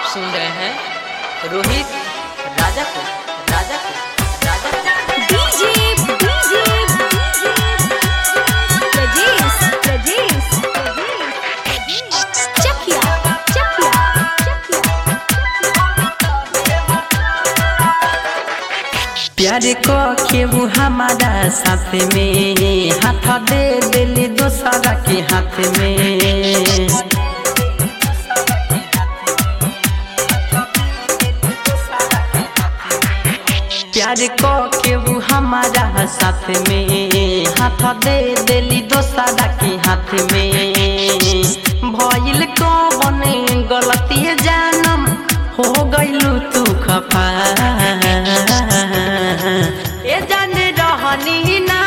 सुन रहे हैं रोहित राजा को राजा को राजा को डीजे डीजे प्रजेश प्रजेश चकिया चकिया प्यार को केहू हमारा साथ में हाथ दे दिली दोसरा के हाथ में प्यार को केहू हमारा साथ में हाथ दे दिली दोसरा के हाथ में भइल कौन गलती जानम हो गइलू तू खफा ए जाने रहनी ना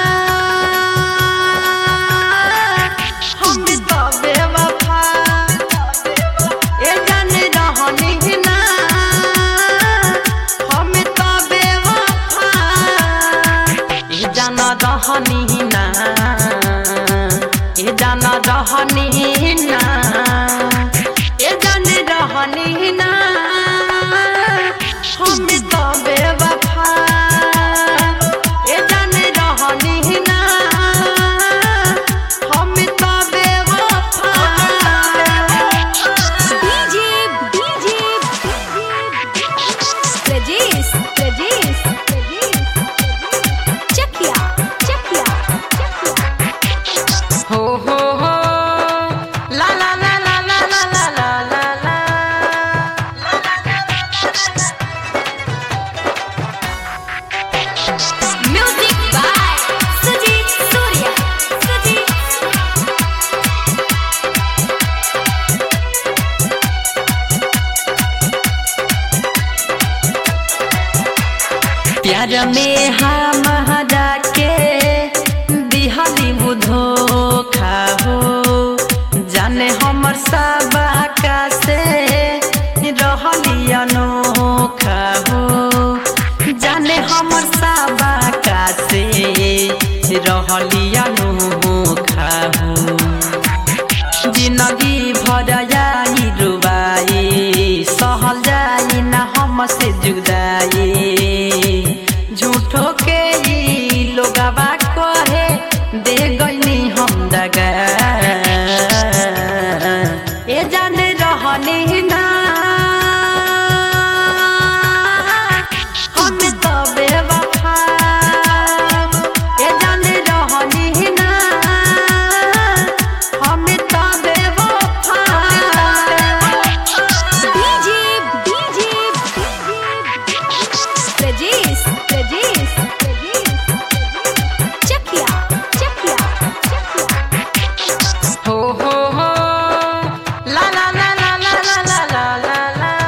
हम तो बेवफा ए जाने रहनी ना हम तो बेवफा ए जाना रहनी ना ए जाना रहनी ना ए जाने रहनी ना हम तो बेवफा ए जाने रहनी ना हम तो बेवफा डीजे डीजे प्रजेश प्रजेश चकिया चकिया हो हो हो ला ला ला ला ला ला ला ला ला ला म्यूजिक बाय सुजीत सूर्या सुजीत प्यार में हम के दिहली बुधो खाहो जाने हमर सबा का से रहली अनोखा हो जाने हमर सबा का से रहली अनोखा हो जिंदगी भर जाई रुबाई सहल जाई ना हमसे जुदाई झूठो के ई लोगवा कहे दे गईनी हम दगा ए जाने रहनी ना हम तो बेवफा ए जाने रहनी ना हम तो बेवफा डीजे डीजे प्रजेश प्रजेश चकिया चकिया हो हो हो ला ला ला ला ला ला ला ला ला ला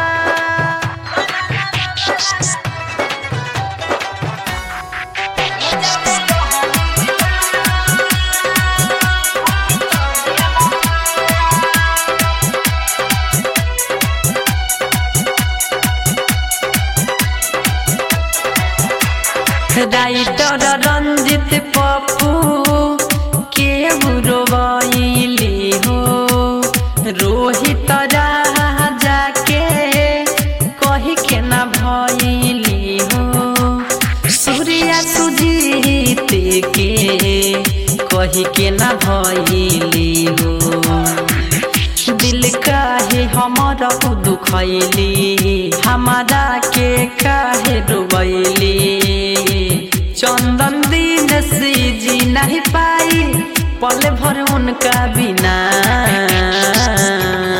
राइटर रंजित पप्पू के बुरवाइली हो रोहित राजा के कही के ना भइली हो सूर्या सुजीत के कही के ना भइली हो दिल काहे हमारा दुखैली हमारा के काहे डुबैली चंदन दिन से जी नहीं पाई पल भर उनका बिना